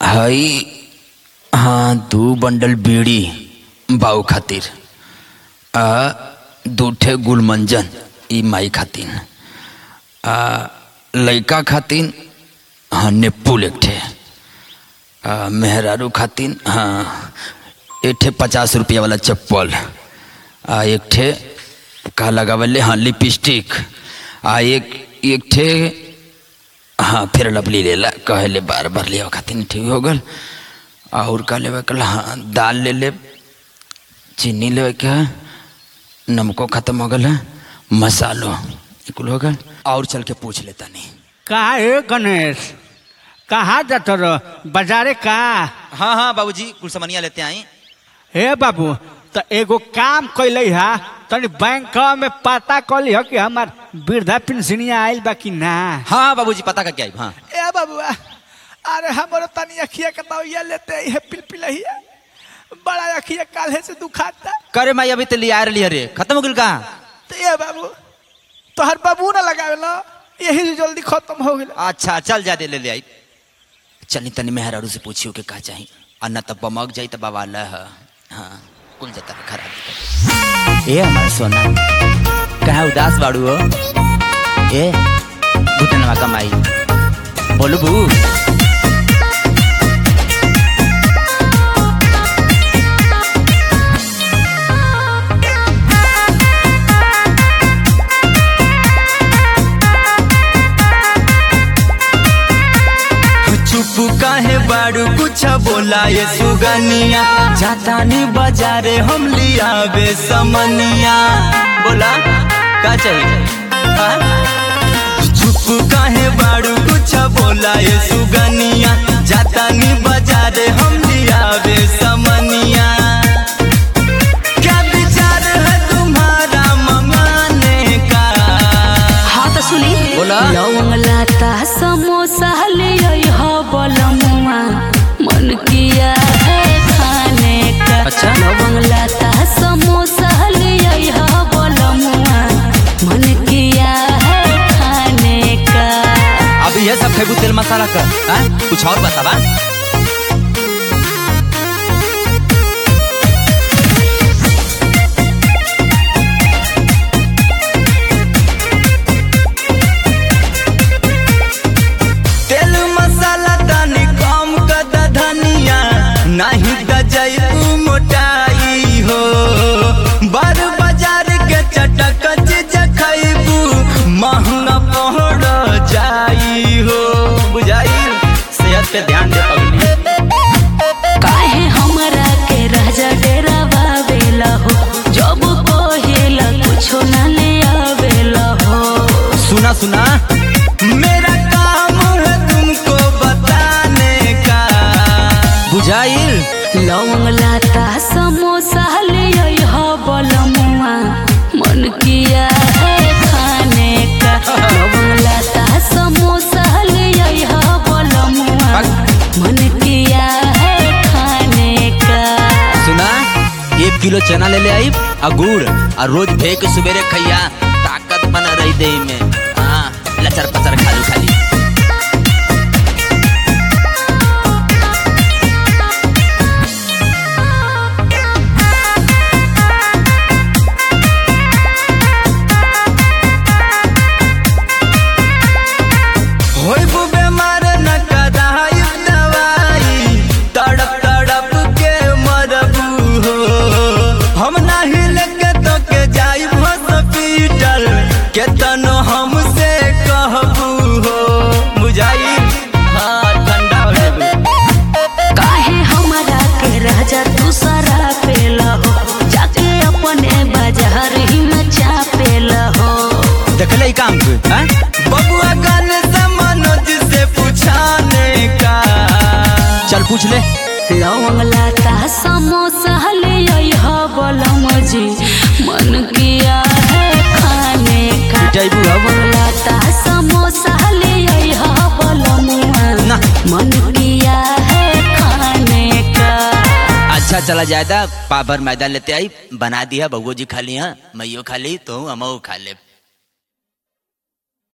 हई हाँ दू बंडल बीड़ी बाऊ खातिर आ दू ठे गुलमंजन ई माई खातिन आ लइका खातिन हाँ नेपुल एक ठे आ मेहरारू खातिन हाँ एक ठे पचास रुपया वाला चप्पल आ एक ठे का लगावले हाँ लिपस्टिक आ एक एक ठे हाँ फिर लवली लेला कहले बार बार ले खातिर ठीक हो गल और का लेवे कल हाँ दाल ले ले चीनी लेवे के है नमको खत्म हो गल है मसालो कुल हो गल और चल के पूछ लेता नहीं का है गणेश कहाँ जात रह बाजारे का हाँ हाँ बाबूजी कुल सामानिया लेते आई हे बाबू तो एगो काम कैले हा तनी बैंक में पता कली हो कि हमार वृद्धा पेंशनिया आयल बा कि ना हाँ हाँ बाबूजी पता करके आई हाँ ए बाबुआ अरे हमरो तनी अखिया के दवाइया लेते है पिलपिलहिया बड़ा अखिया काल्हे से दुखाता करे माई अभी तो लिया रही रे खत्म हो गल का तो ए बाबू तोहर बाबू ना लगावेला यही से जल्दी खत्म हो गेल अच्छा चल जा दे ले ले आई चली तनी मेहरारू से पूछियो के का चाही आ न तब बमक जाई त बाबा ल हाँ कुल जता खराब ए हमार सोना कहाँ उदास बाड़ू हो ए घुटनवा कमाई बोलू बू चुप काहे बाड़ू कुछ बोला ये सुगनिया जातानी बाजारे हम लियावे समनिया बोला का चाहिए हाँ? चुप काहे बाड़ू कुछ बोला ये सुगनिया जातानी बाजारे हम लियावे समनिया क्या विचार है तुम्हारा मंगाने का हाँ तो सुनी बोला। लवंग लाता समोसा ले आई हो बलमुआ मन किया है खाने का अच्छा। लवंग लाता समोसा ले आई हो बलमुआ मन किया है खाने का अब ये सब फेंकू तेल मसाला कर हाँ? कुछ और बतावा तेल मसाला तनी कम कर द धनिया नहीं त जैबू मोटाई हो बार बाजार के चटक चीज खैबू महंगा पड़ जाई हो बुझाई सेहत पे ध्यान दे पगली काहे हमरा के राजा डेरा बावेला हो जब कहेला कुछो ना ले आवेला हो सुना सुना मेरा काम है तुमको बताने का बुझाइल लवंग लाता समोसा ले आई हो बलमुआ मन किया है खाने का लवंग लाता समोसा ले आई हो बलमुआ मन किया है खाने का सुना एक किलो चना ले ले आई आ गुड़ आ रोज भे के सुबेरे खैया ताकत बना रही देही में हाँ लचर पचर खालू खाली होइबू बेमार न कराई दवाई तड़प तड़प के मरबू हो हम नाही लेके तो के जाई हॉस्पिटल केतनो हमसे कहबू हो बुझाई हाँ ठंडा हो जाबू काहे हमरा के राजा दूसरा पेला हो जाके अपने बाजार ही में चापेला हो देखले ई काम तू हाँ? बबुआ गान से मनोज से पूछाने का चल पूछ ले लवंग लाता समोसा ले आई हो बलम जी मन किया है खाने का जाइबू अब। लवंग लाता समोसा ले आई हो बलम ना। मन किया है खाने का अच्छा चला जायदा पाभर मैदान लेते आई बना दिया बबू जी खा लिया मैयो खा ली तो हम खा ले